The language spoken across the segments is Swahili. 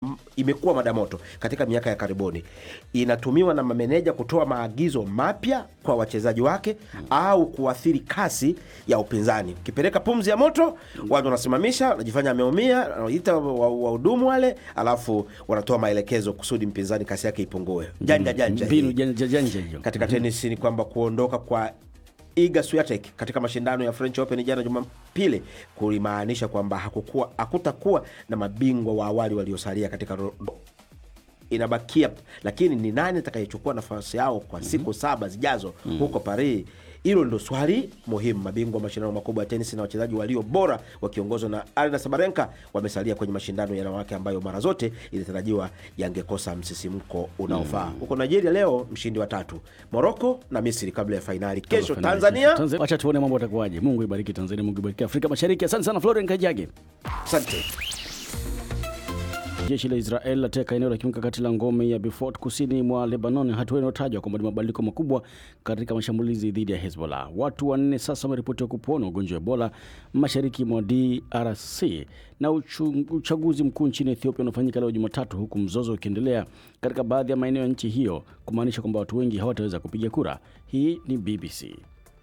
m- imekuwa mada moto katika miaka ya karibuni. Inatumiwa na mameneja kutoa maagizo mapya kwa wachezaji wake au kuathiri kasi ya upinzani. Ukipeleka pumzi ya moto, watu wanasimamisha, wanajifanya ameumia, wanaita wa- wahudumu wale, alafu wanatoa maelekezo kusudi mpinzani kasi yake ipungue. Janja janja hii. mbinu janja janja hiyo. Katika tenisi ni kwamba kuondoka kwa Iga Swiatek katika mashindano ya French Open jana Jumapili kulimaanisha kwamba hakukuwa hakutakuwa na mabingwa wa awali waliosalia katika ro- inabakia, lakini ni nani atakayechukua nafasi yao kwa siku saba zijazo huko Paris? Hilo ndio swali muhimu. Mabingwa wa mashindano makubwa ya tenisi na wachezaji walio bora wakiongozwa na Arina Sabarenka wamesalia kwenye mashindano ya wanawake ambayo mara zote ilitarajiwa yangekosa msisimko unaofaa. Huko Nigeria leo mshindi wa tatu, Moroko na Misri kabla ya fainali kesho. Tanzania, Tanzania. Wacha tuone mambo atakuwaje. Mungu ibariki Tanzania, Mungu ibariki Afrika Mashariki. Asante sana Florian Kajage. asante. Jeshi la Israel lateka eneo la kimkakati la ngome ya Beaufort kusini mwa Lebanon, hatua inayotajwa kwamba ni mabadiliko makubwa katika mashambulizi dhidi ya Hezbollah. Watu wanne sasa wameripotiwa kupona ugonjwa wa Ebola mashariki mwa DRC, na uchu- uchaguzi mkuu nchini Ethiopia unafanyika leo Jumatatu, huku mzozo ukiendelea katika baadhi ya maeneo ya nchi hiyo, kumaanisha kwamba watu wengi hawataweza kupiga kura. Hii ni BBC.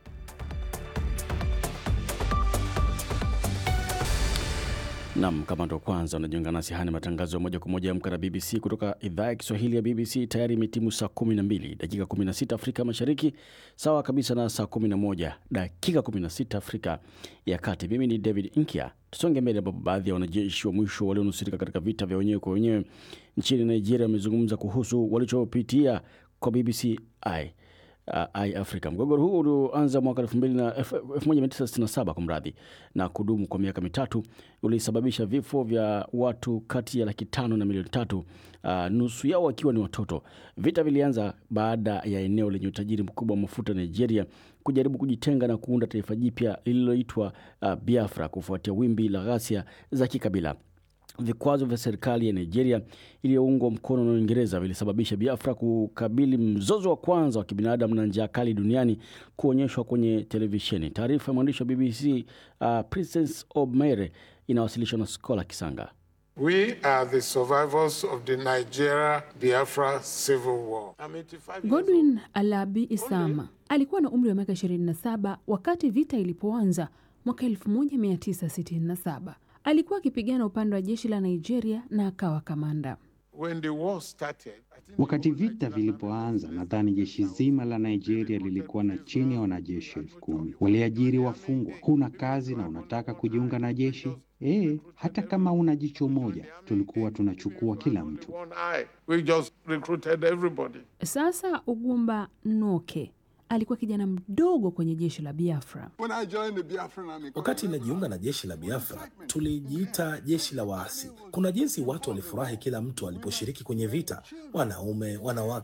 Nam, kama ndo kwanza unajiunga nasi, haya ni matangazo ya moja kwa moja amka na BBC kutoka idhaa ya Kiswahili ya BBC. Tayari imetimu saa 12 dakika 16 Afrika Mashariki, sawa kabisa na saa 11 dakika 16 Afrika ya Kati. Mimi ni David Inkia. Tusonge mbele, ambapo baadhi ya wanajeshi wa mwisho walionusurika katika vita vya wenyewe kwa wenyewe nchini Nigeria wamezungumza kuhusu walichopitia kwa BBC I uh, i Africa. Mgogoro huu ulioanza mwaka 2000 na- elfu- 1967 kwa mradhi na kudumu kwa miaka mitatu ulisababisha vifo vya watu kati ya laki tano na milioni tatu, uh, nusu yao wakiwa ni watoto. Vita vilianza baada ya eneo lenye utajiri mkubwa wa mafuta Nigeria kujaribu kujitenga na kuunda taifa jipya lililoitwa uh, Biafra kufuatia wimbi la ghasia za kikabila. Vikwazo vya serikali ya Nigeria iliyoungwa mkono na Uingereza vilisababisha Biafra kukabili mzozo wa kwanza wa kibinadamu na njaa kali duniani kuonyeshwa kwenye televisheni. Taarifa ya mwandishi wa BBC uh, Princess Obmere inawasilishwa na Skola Kisanga. We are the survivors of the Nigeria Biafra civil war. I'm 85 years old. Godwin Alabi Isama alikuwa na umri wa miaka 27 wakati vita ilipoanza mwaka 1967. Alikuwa akipigana upande wa jeshi la Nigeria na akawa kamanda. When the war started, I think Wakati vita vilipoanza, nadhani jeshi zima la Nigeria lilikuwa na chini ya wanajeshi elfu kumi. Waliajiri wafungwa. Huna kazi na unataka kujiunga na jeshi? Eh, hata kama una jicho moja, tulikuwa tunachukua kila mtu. one eye, we just recruited everybody. Sasa Ugumba Noke alikuwa kijana mdogo kwenye jeshi la Biafra. When I joined the Biafran army, Wakati inajiunga na jeshi la Biafra tulijiita jeshi la waasi. Kuna jinsi watu walifurahi kila mtu aliposhiriki kwenye vita, wanaume, wanawake